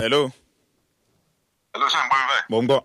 hello ẹ ló ṣe ń gbọ́ mi báyìí. mò ń gbọ́.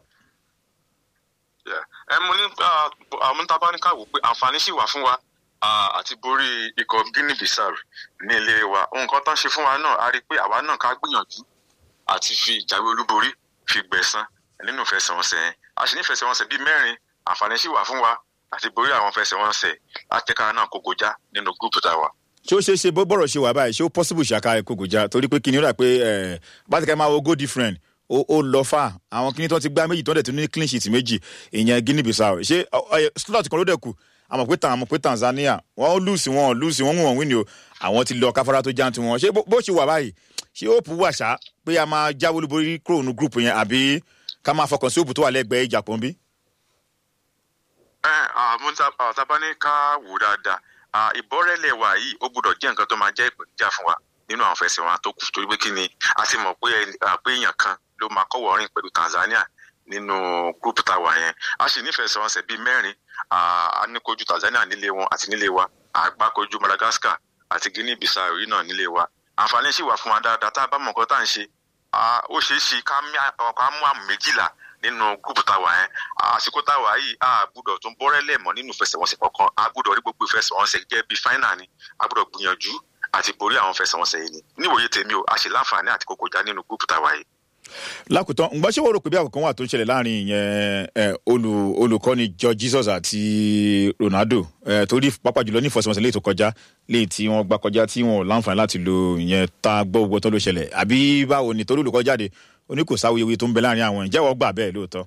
ẹ mo ní àwọn tábà ní káwọ pé àǹfààní sì wà fún wa ah, àti borí ikọ̀ guinea bissau ní ilé wa nǹkan tó ń ṣe fún wa náà a rí i pé àwa náà ká gbìyànjú àti fi ìjáwé olúborí fi gbẹ̀san nínú ìfẹsẹ̀wọnsẹ̀ yẹn a sì ní ìfẹsẹ̀wọnsẹ̀ bíi mẹ́rin àǹfààní sì wà fún wa àti borí àwọn ìfẹsẹ̀wọnsẹ̀ látẹ̀ka náà kó gojá nínú gúúpù tá a wà. ṣé ó ṣeé ṣe bó bọ̀rọ̀ ṣe wà báyìí ṣé ó possible ṣàkà ìkókòjá torí pé kìnìún rà pé ẹ̀ bá ti kẹ́ máa wo goal different ó ó lọ fà àwọn kìnìún tó ti gbá méjì tó dẹ̀ tún ní clean sheet méjì ìyẹn guinea bissau ṣé ọ- ọ- slot kan ló dẹ̀ kù àmọ̀ pé tàn àmọ̀ pé tanzania wọ́n lùsì wọn lùsì wọn wọ́n wí ni o àwọn ti lọ káfárá tó já tiwọn ṣé bó- bó ṣe wà báyìí ṣé ó pù wà ṣá pé a máa jáwé olúborí kúrò ní group yẹn àbí ká máa fọkàn sí òpù tó wà lẹ́gbẹ̀ẹ́ ìjà pọ̀nbí. ẹ àwọn tábà ní ká wò dáadáa ah, ìbọ́rẹ́lẹ̀ wa yìí ó gbọ́dọ̀ jẹ́ nǹkan tó máa jẹ́ ìpèníjà fún wa nínú àwọn fẹsẹ̀wọn tó kù torí pé kí ni a ti mọ̀ pé ẹni- ah, pé èèyàn kan ló máa kọ́wọ́ rìn pẹ̀lú tanzania nínú gúrúùpù táwa yẹn a sì nífẹ̀ẹ́sẹ̀wọnsẹ̀ bíi mẹ́rin ah, a ní kojú tanzania nílé wọn àti nílé wa àgbá kojú madagascar àti guinea bissau yìí náà nílé wa àǹfààní sì wà fún wa dáadáa tá a bá mọ̀ nǹkan tá à ń ṣe ah, ó ṣeé ṣe ká mí à- ká mú àmì méjìlá nínú gúrúùpù táwa yẹn àsìkò táwa yìí a gbúdọ̀ tún bọ́rẹ́lẹ̀ mọ́ nínú ìfẹsẹ̀wọnsẹ̀ kankan a gbúdọ̀ rí gbogbo ìfẹsẹ̀wọnsẹ̀ jẹ́ bíi fáínà ni a gbúdọ̀ gbìyànjú àti borí àwọn ìfẹsẹ̀wọnsẹ̀ yìí ni níwòye tèmi o a ṣe láǹfààní àti kókó já nínú gúrúùpù táwa yìí. lákòótán ǹgbọ́n ṣé wọ́n rò pé bí àkókò wà tó ń ṣẹlẹ̀ láàrin ìyẹn ẹ, olù- olùkọ́ni george jesus àti ronaldo ẹ, torí pápá jùlọ ní ìfọsọ̀mọsẹ̀ léyìí tó kọjá léyìí tí wọ́n gbà kọjá tí wọ́n ò láǹfààní láti lo ìyẹn tá a gbọ́ gbogbo tó ló ṣẹlẹ̀ àbí báwo ni torí olùkọ́ jáde oní kò sáwuyewuye tó ń bẹ láàrin àwọn ìjẹ́wọ́ gbà bẹ́ẹ̀ lóòótọ́.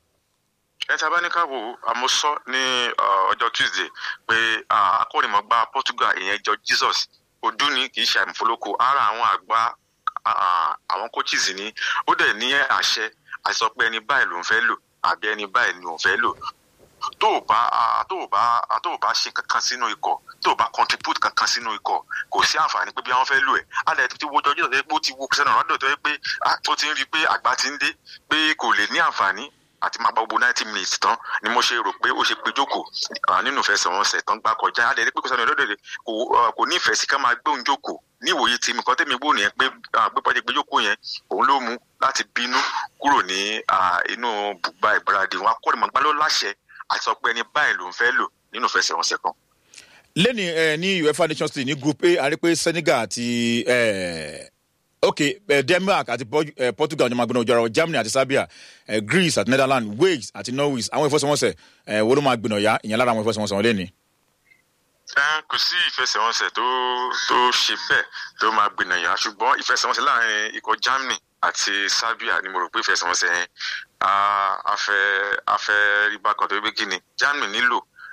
ẹ ta bá ní ká wo àmúsọ ní uh, ọjọ́ tuesday pé uh, akọ́nìmọ̀gbá portugal ìyẹn george jesus ojú ni kì í ṣe àmúfolóko ara àwọn àgbà uh, àwọn coaches ni ó dẹ̀ ní àṣẹ àti sọ pé ẹni báyìí ló ń fẹ́ lò àbí ẹni báyìí ló ń fẹ́ lò tó o bá ah, tó o bá ah, tó o bá ṣe kankan sínú ikọ̀ tó o bá contribute kankan sínú ikọ̀ kò sí àǹfààní pé bí wọ́n fẹ́ lò ẹ̀ alẹ́ ti wo jọjú tó yẹ pé ó ti wo Cristiano Ronaldo tó yẹ pé ah, ó ti ń rí i pé àgbà ti ń dé pé kò lè ní àǹfààní àti máa gba gbogbo ninety minutes tán ni mo ṣe rò pé ó ṣe pé jókòó ah, nínú ìfẹsẹ̀wọnsẹ̀ tán gbá kọjá alẹ́ rí pé Cristiano Ronaldo lè- kò ah, kò ní ìfẹ́ sí ká máa gbé òun jókòó ní ìwòye tèmi kan tèmi gbóhùn yẹn pé ah, pé pọ́jẹ́ gbé jókòó yẹn òun ló mú láti bínú kúrò ní ah, inú bùgbà ìgbáradì wọn akọ́nìmọ̀gbá ló láṣẹ àti sọ pé ẹni báyìí ló ń fẹ́ lò nínú ìfẹsẹ̀wọnsẹ̀ kan. lẹ́ni ẹ ní uefa nations league ní group a a rí pé senegal àti ẹ ok ẹ denmark àti Port- ẹ, portugal ní magbọnà ojúara wọn germany àti serbia ẹ greece àti netherlands wales àti norway àwọn ìfọsọwọnsẹ ẹ wo ló máa gbìnà ya ìyẹn lára àwọn ìfọsọwọnsẹ wọn lẹ́ni. Ẹ, kò sí ìfẹsẹ̀wọnsẹ̀ tó tó ṣe bẹ́ẹ̀ tó máa gbìnàyà ṣùgbọ́n ìfẹsẹ̀wọnsẹ̀ láàrin ikọ̀ Germany àti Serbia ni mo rò pé ìfẹsẹ̀wọnsẹ̀ yẹn ah, a fẹ́ a fẹ́ rí bákan tó gbé kí ni Germany nílò